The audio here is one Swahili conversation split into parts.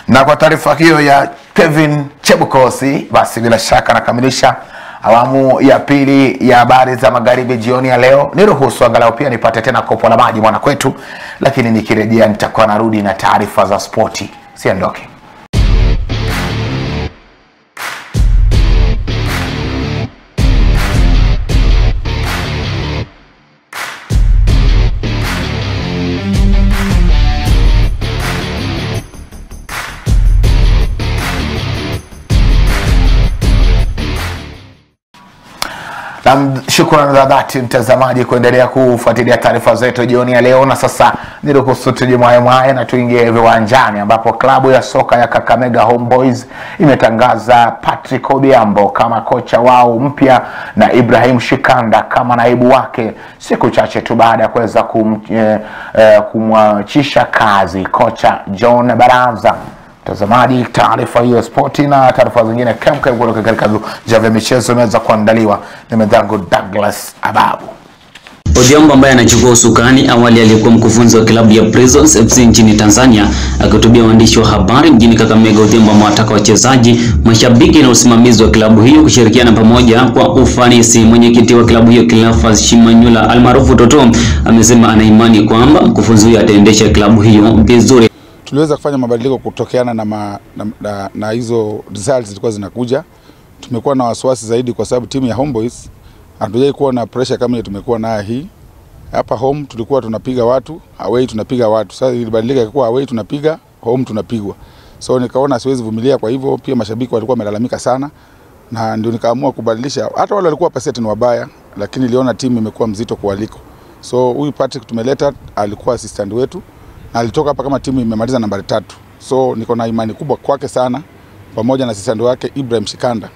Na kwa taarifa hiyo ya Kevin Chebukosi, basi bila shaka nakamilisha awamu ya pili ya habari za magharibi jioni ya leo. Niruhusu angalau pia nipate tena kopo la maji mwana kwetu, lakini nikirejea nitakuwa narudi na taarifa za spoti. Siondoke. Nam, shukrani za dhati mtazamaji kuendelea kufuatilia taarifa zetu jioni ya leo, na sasa niruhusu tujimwaemwae na tuingie viwanjani ambapo klabu ya soka ya Kakamega Homeboys imetangaza Patrick Obiambo kama kocha wao mpya na Ibrahim Shikanda kama naibu wake siku chache tu baada ya kuweza kum, eh, eh, kumwachisha kazi kocha John Baraza. Mtazamaji, taarifa hiyo spoti na taarifa zingine kemkem kutoka katika viwanja vya michezo imeweza kuandaliwa na mwenzangu Douglas Ababu. Odhiambo ambaye anachukua usukani awali aliyekuwa mkufunzi wa klabu ya Prisons FC nchini Tanzania akihutubia waandishi wa habari mjini Kakamega. Odhiambo amewataka wachezaji, mashabiki na usimamizi wa klabu hiyo kushirikiana pamoja kwa ufanisi. Mwenyekiti wa klabu hiyo Cleophas Shimanyula almaarufu Toto amesema ana imani kwamba mkufunzi huyo ataendesha klabu hiyo vizuri. tuliweza kufanya mabadiliko kutokeana na, ma, na, na, na hizo results zilikuwa zinakuja. Tumekuwa na wasiwasi zaidi kwa sababu timu ya Homeboys hatujai kuwa na pressure kama ile tumekuwa nayo hii. Hapa home tulikuwa tunapiga watu, away tunapiga watu. Sasa ilibadilika ikakuwa away tunapiga, home tunapigwa. So nikaona siwezi vumilia, kwa hivyo pia mashabiki walikuwa wamelalamika sana na ndio nikaamua kubadilisha. Hata wale walikuwa paseti ni wabaya, lakini niliona timu imekuwa mzito kualiko. So huyu Patrick tumeleta alikuwa assistant wetu na alitoka hapa kama timu imemaliza nambari tatu. So niko na imani kubwa kwake sana, pamoja na assistant wake Ibrahim Shikanda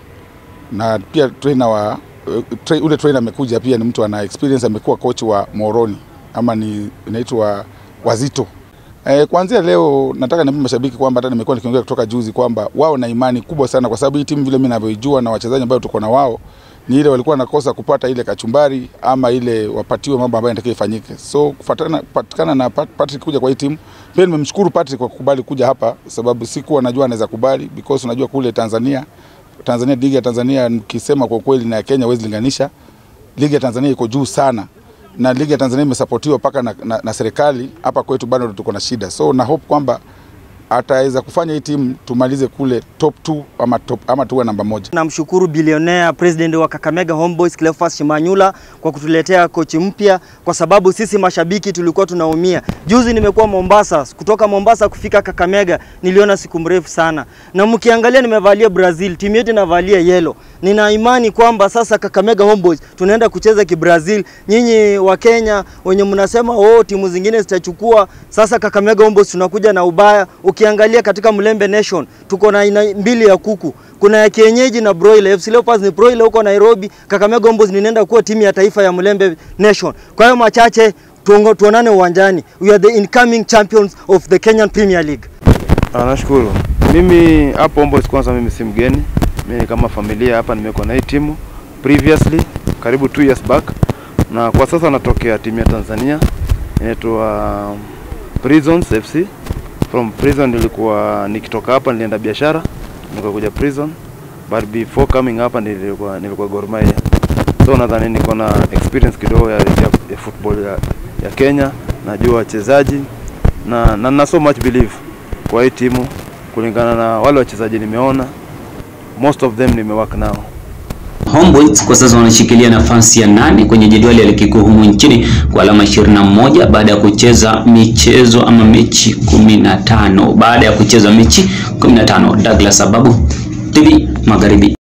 na pia trainer wa uh, tra, ule trainer amekuja pia ni mtu ana experience, amekuwa coach wa Moroni ama ni inaitwa Wazito. Eh, kuanzia leo nataka niambie mashabiki kwamba hata nimekuwa nikiongea kutoka juzi kwamba wao na imani kubwa sana, kwa sababu hii timu vile mimi ninavyoijua na wachezaji ambao tuko na wao ni ile walikuwa nakosa kupata ile kachumbari ama ile wapatiwe mambo ambayo yanatakiwa ifanyike. So kufuatana patikana na Pat- Patrick kuja kwa hii timu, pia nimemshukuru Patrick kwa kukubali kuja hapa, sababu sikuwa najua anaweza kubali because unajua kule Tanzania Tanzania, ligi ya Tanzania nikisema kwa kweli na ya Kenya huwezi linganisha. Ligi ya Tanzania iko juu sana na ligi ya Tanzania imesapotiwa mpaka na, na, na serikali. Hapa kwetu bado tuko na shida, so na hope kwamba ataweza kufanya hii timu tumalize kule top 2 ama, top, ama tuwe namba moja. Namshukuru bilionea president wa Kakamega Homeboys Cleophas Shimanyula kwa kutuletea kochi mpya, kwa sababu sisi mashabiki tulikuwa tunaumia. Juzi nimekuwa Mombasa, kutoka Mombasa kufika Kakamega niliona siku mrefu sana, na mkiangalia nimevalia Brazil, timu yetu inavalia yellow. Nina imani kwamba sasa Kakamega Homeboys tunaenda kucheza kibrazil. Nyinyi wa Kenya wenye mnasema oh, timu zingine zitachukua, sasa Kakamega Homeboys tunakuja na ubaya. Ukiangalia katika Mlembe Nation tuko na aina mbili ya kuku kuna ya kienyeji na broiler. FC Leopards ni broiler huko Nairobi, Kakamega Homeboys ninaenda kuwa timu ya taifa ya Mlembe Nation. Kwa hiyo machache tuongo, tuonane uwanjani. We are the incoming champions of the Kenyan Premier League. Ah, nashukuru. Mimi hapo Homeboys kwanza mimi si mgeni. Mimi kama familia hapa nimekuwa na hii timu previously karibu two years back na kwa sasa natokea timu ya Tanzania inaitwa Prisons FC. From Prison nilikuwa nikitoka hapa nilienda biashara nikakuja Prison but before coming hapa nilikuwa nilikuwa Gor Mahia. So nadhani niko na experience kidogo ya, ya, ya football ya, ya Kenya, najua wachezaji na, na na so much believe kwa hii timu kulingana na wale wachezaji nimeona, most of them nimework nao. Homeboys kwa sasa wanashikilia nafasi ya nane kwenye jedwali ya ligi kuu humu nchini kwa alama 21 baada ya kucheza michezo ama mechi 15 baada ya kucheza mechi 15. Douglas Sababu, TV Magharibi.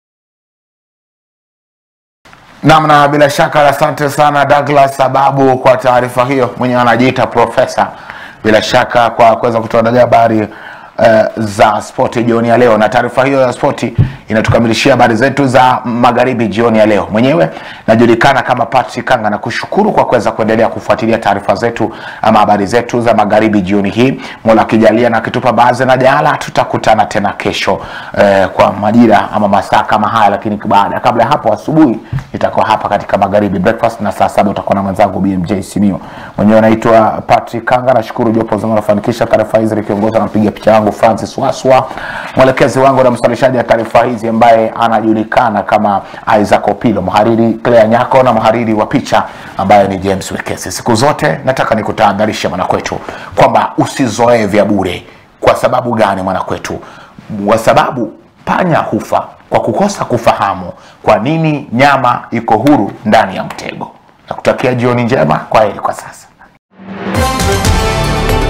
Naam, na bila shaka asante sana Douglas Sababu kwa taarifa hiyo, mwenyewe anajiita profesa, bila shaka kwa kuweza kutuandalia habari uh, za spoti jioni ya leo, na taarifa hiyo ya spoti inatukamilishia habari zetu za magharibi jioni ya leo. Mwenyewe najulikana kama Patrick Kanga na kushukuru kwa kuweza kuendelea kufuatilia taarifa zetu ama habari zetu za magharibi jioni hii. Mola akijalia na akitupa baadhi na jala, tutakutana tena kesho eh, kwa majira ama masaa kama haya, lakini baada kabla ya hapo asubuhi nitakuwa hapa katika magharibi breakfast, na saa saba utakuwa na mwenzangu BMJ Simio. Mwenyewe naitwa Patrick Kanga, nashukuru jopo zima nafanikisha taarifa hizi likiongozwa na mpiga picha wangu wangu Francis Waswa, mwelekezi wangu na msalishaji wa taarifa hizi ambaye anajulikana kama Isaac Opilo, mhariri Claire Nyako na mhariri wa picha ambaye ni James Wekesi. Siku zote nataka nikutahadharisha mwanakwetu kwamba usizoee vya bure. Kwa sababu gani mwanakwetu? Kwa sababu panya hufa kwa kukosa kufahamu kwa nini nyama iko huru ndani ya mtego. Nakutakia jioni njema. Kwa heri kwa sasa.